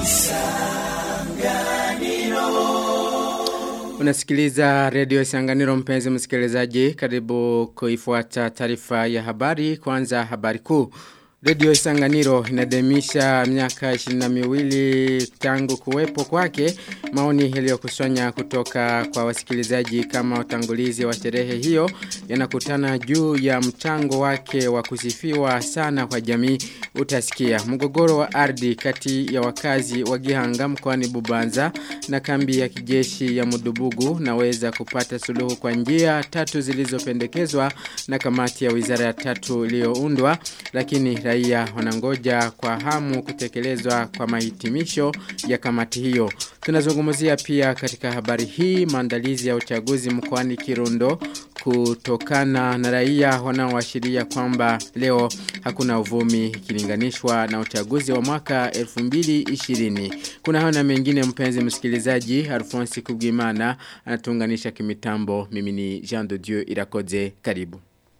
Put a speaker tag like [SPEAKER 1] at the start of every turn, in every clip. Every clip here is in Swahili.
[SPEAKER 1] Unasikiliza redio Isanganiro mpenzi msikilizaji karibu kuifuata taarifa ya habari kwanza habari kuu. Redio Isanganiro inademisha miaka 22 tangu kuwepo kwake maoni yaliyokusanya kutoka kwa wasikilizaji kama utangulizi wa sherehe hiyo yanakutana juu ya mchango wake wa kusifiwa sana kwa jamii utasikia mgogoro wa ardhi kati ya wakazi wa Gihanga mkoani Bubanza na kambi ya kijeshi ya Mudubugu naweza kupata suluhu kwa njia tatu zilizopendekezwa na kamati ya wizara ya tatu iliyoundwa lakini raia wanangoja kwa hamu kutekelezwa kwa mahitimisho ya kamati hiyo. Tunazungumzia pia katika habari hii maandalizi ya uchaguzi mkoani Kirundo kutokana na raia wanaoashiria kwamba leo hakuna uvumi ikilinganishwa na uchaguzi wa mwaka 2020. Kuna hana mengine mpenzi msikilizaji Alphonse Kubwimana anatunganisha kimitambo mimi ni Jean de Dieu Irakoze karibu.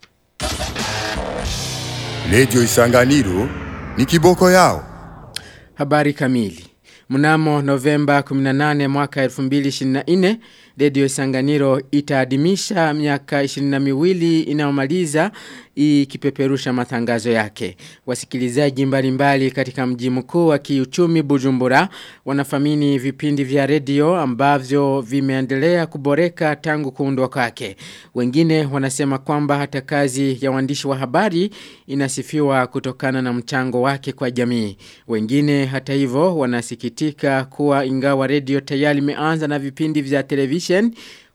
[SPEAKER 2] Lejo Isanganiro ni kiboko yao.
[SPEAKER 1] Habari kamili. Mnamo Novemba 18 mwaka 2024, Radio Isanganiro itaadhimisha miaka 22 inayomaliza ikipeperusha matangazo yake. Wasikilizaji mbalimbali katika mji mkuu wa kiuchumi Bujumbura wanafamini vipindi vya redio ambavyo vimeendelea kuboreka tangu kuundwa kwake. Wengine wanasema kwamba hata kazi ya waandishi wa habari inasifiwa kutokana na mchango wake kwa jamii. Wengine hata hivyo wanasikitika kuwa ingawa redio tayari imeanza na vipindi vya television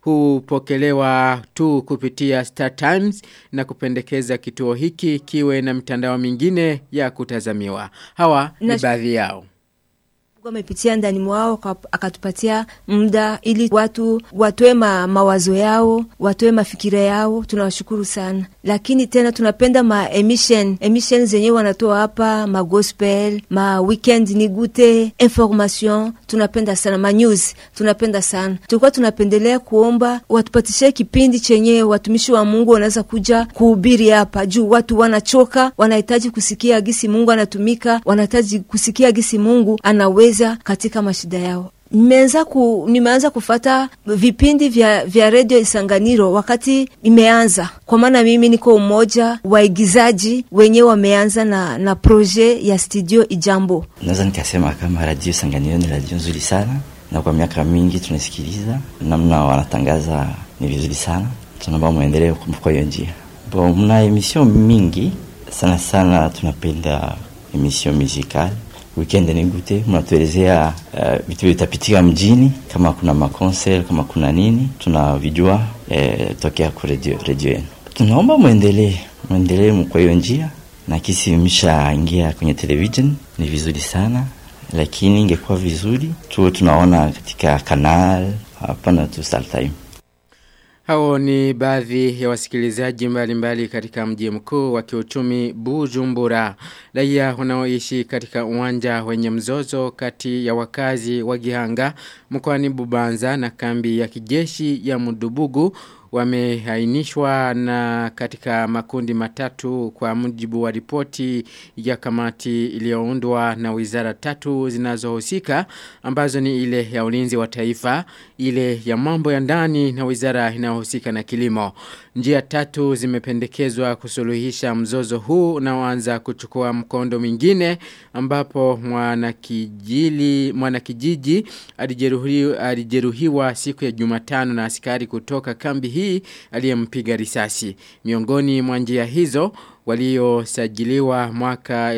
[SPEAKER 1] hupokelewa tu kupitia Star Times na kupendekeza kituo hiki kiwe na mitandao mingine ya kutazamiwa. Hawa ni baadhi yao.
[SPEAKER 3] amepitia ndani mwao akatupatia muda ili watu watoe ma, mawazo yao watoe mafikira yao tunawashukuru sana lakini tena tunapenda ma emission emission zenye wanatoa hapa ma gospel ma weekend ni gute information tunapenda sana ma news tunapenda sana tulikuwa tunapendelea kuomba watupatishe kipindi chenye watumishi wa Mungu wanaweza kuja kuhubiri hapa juu watu wanachoka wanahitaji kusikia gisi Mungu anatumika wanahitaji kusikia gisi Mungu anaweza kuweza katika mashida yao nimeanza ku, nimeanza kufata vipindi vya, vya redio Isanganiro wakati imeanza, kwa maana mimi niko umoja waigizaji wenyewe wameanza na, na proje ya studio Ijambo.
[SPEAKER 4] Naweza nikasema kama radio Isanganiro ni radio nzuri sana, na kwa miaka mingi tunasikiliza namna wanatangaza ni vizuri sana, tunaomba muendelee kwa hiyo njia. Bon, mna emission mingi sana sana, tunapenda emission musicale weekend ni gute, mnatuelezea uh, vitu vitapitika mjini, kama kuna makonsel, kama kuna nini, tunavijua eh, tokea kwa radio radio yenu. Tunaomba muendelee muendelee kwa hiyo njia, na kisi mshaingia kwenye television ni vizuri sana, lakini ingekuwa vizuri tuwe tunaona katika kanal, hapana tu Star Time.
[SPEAKER 1] Hao ni baadhi ya wasikilizaji mbalimbali katika mji mkuu wa kiuchumi Bujumbura. Raia wanaoishi katika uwanja wenye mzozo kati ya wakazi wa Gihanga mkoani Bubanza na kambi ya kijeshi ya Mudubugu wamehainishwa na katika makundi matatu kwa mujibu wa ripoti ya kamati iliyoundwa na wizara tatu zinazohusika ambazo ni ile ya ulinzi wa taifa, ile ya mambo ya ndani na wizara inayohusika na kilimo. Njia tatu zimependekezwa kusuluhisha mzozo huu unaoanza kuchukua mkondo mwingine ambapo mwanakijiji mwanakijiji alijeruhiwa, alijeruhiwa siku ya Jumatano na askari kutoka kambi hii aliyempiga risasi. Miongoni mwa njia hizo waliosajiliwa mwaka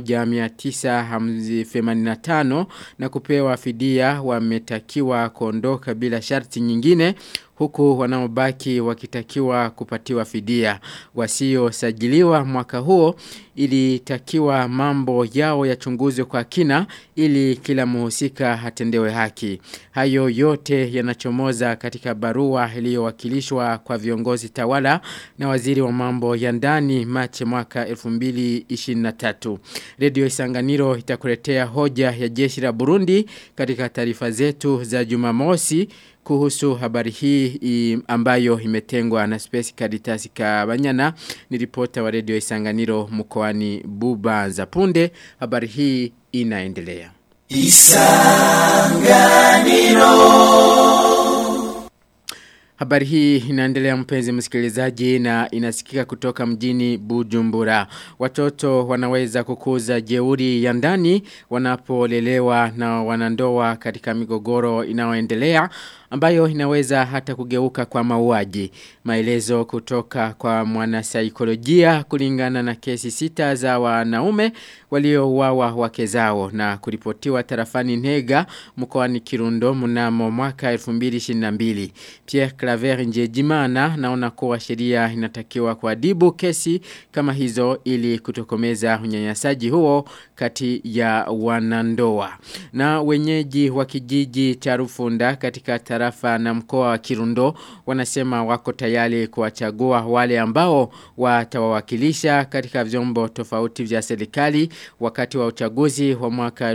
[SPEAKER 1] 1985 na kupewa fidia wametakiwa kuondoka bila sharti nyingine huku wanaobaki wakitakiwa kupatiwa fidia. Wasiosajiliwa mwaka huo ilitakiwa mambo yao yachunguzwe kwa kina ili kila muhusika hatendewe haki. Hayo yote yanachomoza katika barua iliyowakilishwa kwa viongozi tawala na waziri wa mambo ya ndani Machi mwaka 2023. Radio Isanganiro itakuletea hoja ya jeshi la Burundi katika taarifa zetu za Jumamosi kuhusu habari hii ambayo imetengwa na Space Caritas Kabanyana ni ripota wa Radio Isanganiro mkoani Bubanza punde habari hii inaendelea Habari hii inaendelea mpenzi msikilizaji na inasikika kutoka mjini Bujumbura. Watoto wanaweza kukuza jeuri ya ndani wanapolelewa na wanandoa katika migogoro inayoendelea ambayo inaweza hata kugeuka kwa mauaji. Maelezo kutoka kwa mwanasaikolojia kulingana na kesi sita za wanaume waliouawa wake zao na kuripotiwa tarafani Nega mkoani Kirundo mnamo mwaka 2022. Pierre Claver Njejimana naona kuwa sheria inatakiwa kuadibu kesi kama hizo ili kutokomeza unyanyasaji huo kati ya wanandoa. Na wenyeji wa kijiji cha Rufunda katika tarafa na mkoa wa Kirundo wanasema wako tayari kuwachagua wale ambao watawawakilisha katika vyombo tofauti vya serikali wakati wa uchaguzi wa mwaka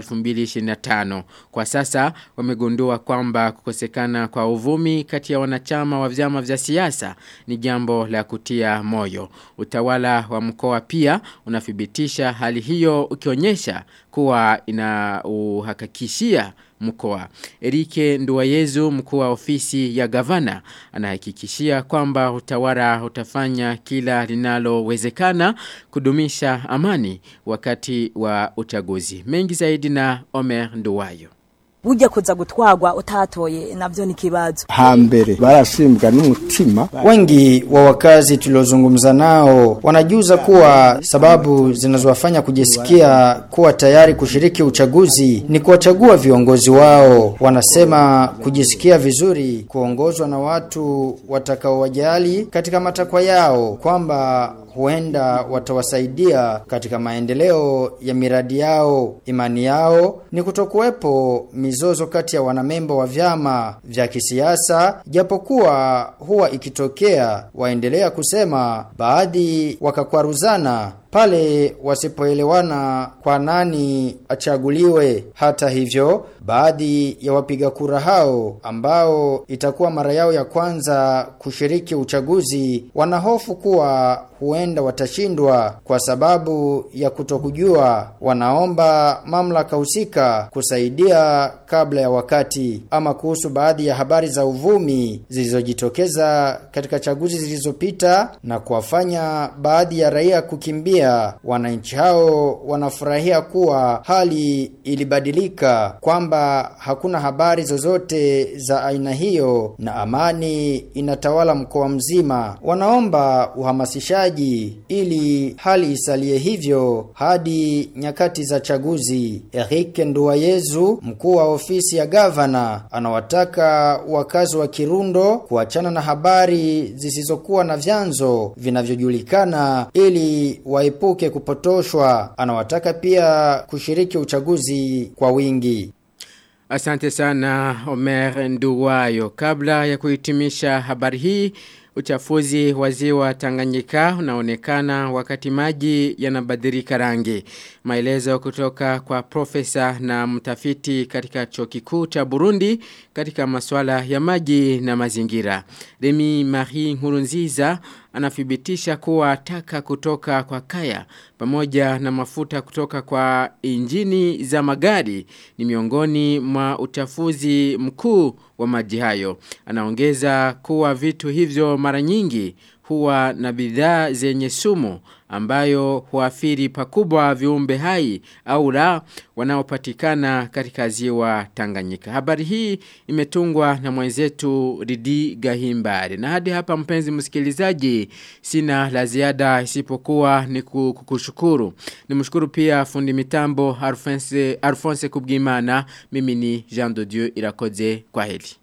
[SPEAKER 1] 2025. Kwa sasa wamegundua kwamba kukosekana kwa uvumi kati ya wanachama wa vyama vya siasa ni jambo la kutia moyo. Utawala wa mkoa pia unathibitisha hali hiyo ukionyesha kuwa ina uhakikishia mkoa. Erike Nduwayezu mkuu wa ofisi ya gavana anahakikishia kwamba utawala utafanya kila linalowezekana kudumisha amani wakati wa uchaguzi. Mengi zaidi na Omer Nduwayo.
[SPEAKER 5] Ujya kuza gutwagwa utatoye navyo ni kibazo.
[SPEAKER 6] hambere barasimbwa n'umutima
[SPEAKER 7] Wengi wa wakazi tuliozungumza nao wanajuza kuwa sababu zinazowafanya kujisikia kuwa tayari kushiriki uchaguzi ni kuwachagua viongozi wao. Wanasema kujisikia vizuri kuongozwa na watu watakaowajali katika matakwa yao, kwamba huenda watawasaidia katika maendeleo ya miradi yao. Imani yao ni kutokuwepo mizozo kati ya wanamemba wa vyama vya kisiasa, japokuwa huwa ikitokea, waendelea kusema baadhi wakakwaruzana pale wasipoelewana kwa nani achaguliwe. Hata hivyo, baadhi ya wapiga kura hao ambao itakuwa mara yao ya kwanza kushiriki uchaguzi wanahofu kuwa huenda watashindwa kwa sababu ya kutokujua. Wanaomba mamlaka husika kusaidia kabla ya wakati. Ama kuhusu baadhi ya habari za uvumi zilizojitokeza katika chaguzi zilizopita na kuwafanya baadhi ya raia kukimbia, wananchi hao wanafurahia kuwa hali ilibadilika, kwamba hakuna habari zozote za aina hiyo na amani inatawala mkoa mzima. Wanaomba uhamasishaji ili hali isalie hivyo hadi nyakati za chaguzi. Eric Nduwayezu, mkuu wa ofisi ya gavana, anawataka wakazi wa Kirundo kuachana na habari zisizokuwa na vyanzo vinavyojulikana ili waepuke kupotoshwa. Anawataka pia kushiriki uchaguzi kwa wingi.
[SPEAKER 1] Asante sana Omer Nduwayo. Kabla ya kuhitimisha habari hii, uchafuzi wa ziwa Tanganyika unaonekana wakati maji yanabadilika rangi. Maelezo kutoka kwa profesa na mtafiti katika chuo kikuu cha Burundi katika masuala ya maji na mazingira. Remi Marie Nkurunziza anathibitisha kuwa taka kutoka kwa kaya pamoja na mafuta kutoka kwa injini za magari ni miongoni mwa uchafuzi mkuu wa maji hayo. Anaongeza kuwa vitu hivyo mara nyingi huwa na bidhaa zenye sumu ambayo huathiri pakubwa viumbe hai au la wanaopatikana katika ziwa Tanganyika. Habari hii imetungwa na mwenzetu Ridi Gahimbare. Na hadi hapa mpenzi msikilizaji sina la ziada isipokuwa ni kukushukuru. Nimshukuru pia fundi mitambo Alphonse Alphonse Kubgimana. Mimi ni Jean de Dieu Irakoze kwa heli.